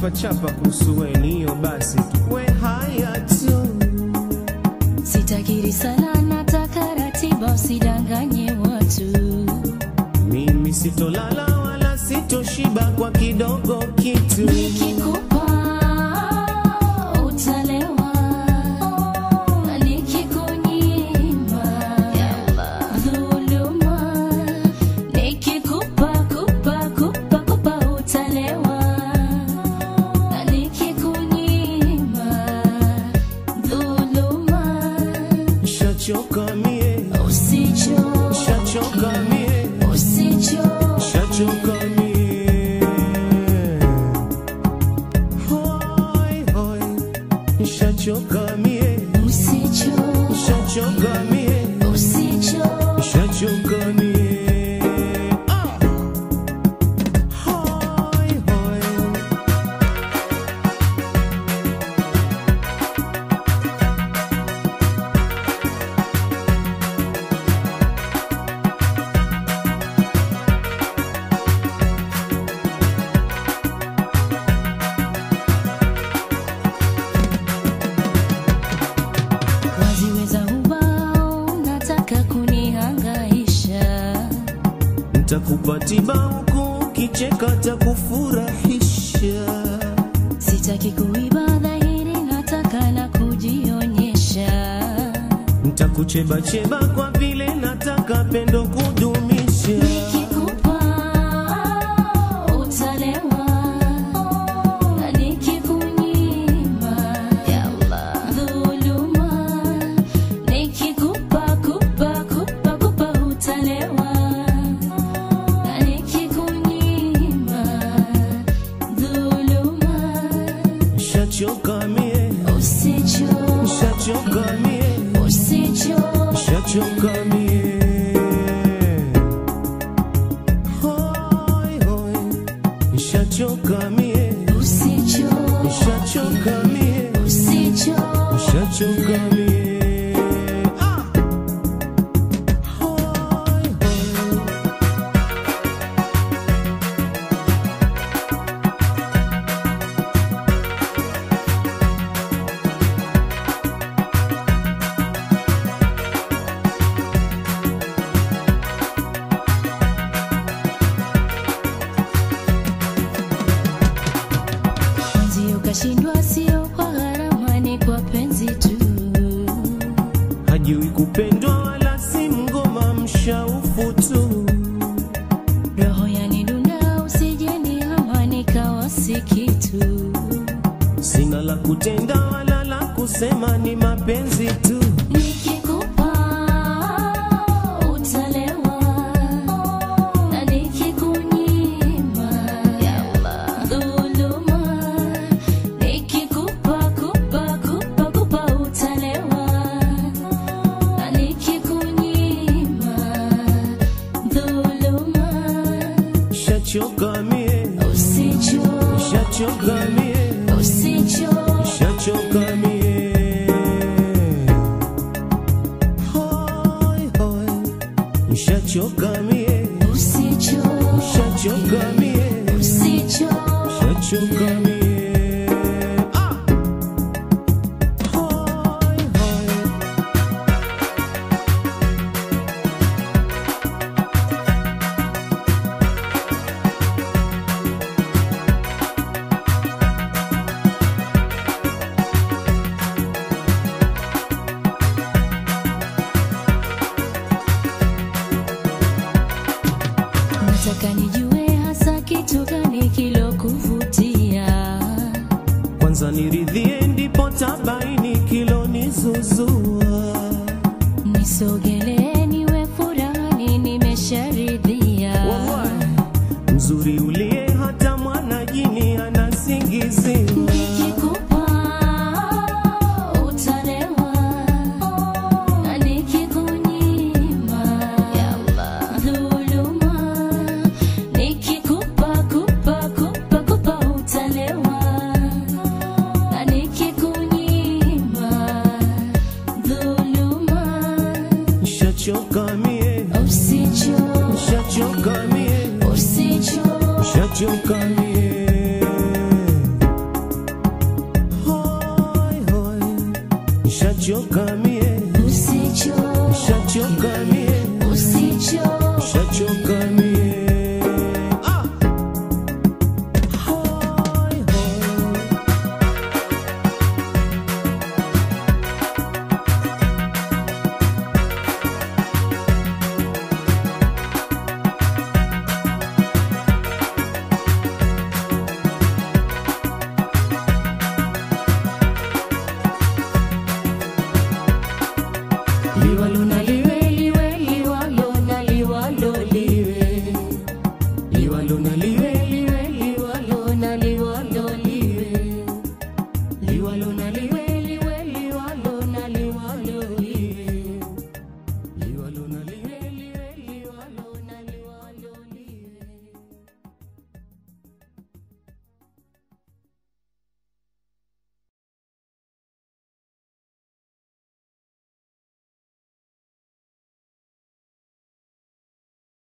chapa kuhusu we niyo basi we haya tu Sitakiri sana, nataka ratiba, usidanganye watu. mimi sitolala wala sitoshiba kwa kidogo kitu Nikikupa utalewa, nikikunyima dhuluma. Nikikupa kupa kupa kupa utalewa, nikikunyima dhuluma. shachoka mie Usicho, shachoka mie usicho shachoka mie hoi hoi shachoka mie Usicho, shachoka mie usicho, shachoka mie Ah! hoi hoi waziweza ubao, nataka kunihangaisha. ntakupa tiba huku ukicheka takufurahisha Sitaki kuiba dhahiri, nataka na kujionyesha. ntakuchebacheba kwa vile nataka pendo kudumisha Nikikupa utalewa, na nikikunyima dhuluma. Nikikupa kupa kupa kupa utalewa, na nikikunyima dhuluma. shachoka mie Usicho, shachoka mie usicho, shachoka mie hoi hoi shachoka mie usicho, shachoka mie usicho. shachoka mie Ah! hoi hoi Mwenzio kashindwa, sio kwa gharama, ni kwa penzi tu. hajui kupendwa wala si mgoma mshaufu tu Roho yanidunda, usijeni ama nikawa si kitu. sina la kutenda wala la kusema ni mapenzi tu Nikikupa utalewa, na nikikunyima dhuluma. Nikikupa kupa kupa kupa utalewa, na nikikunyima dhuluma. shachoka mie Usicho, shachoka mie usicho, shachoka mie hoi hoi shachoka mie usicho, shachoka mie usicho. shachoka mie Ah! hoi hoi shachoka mie usicho shachoka mie usicho shachoka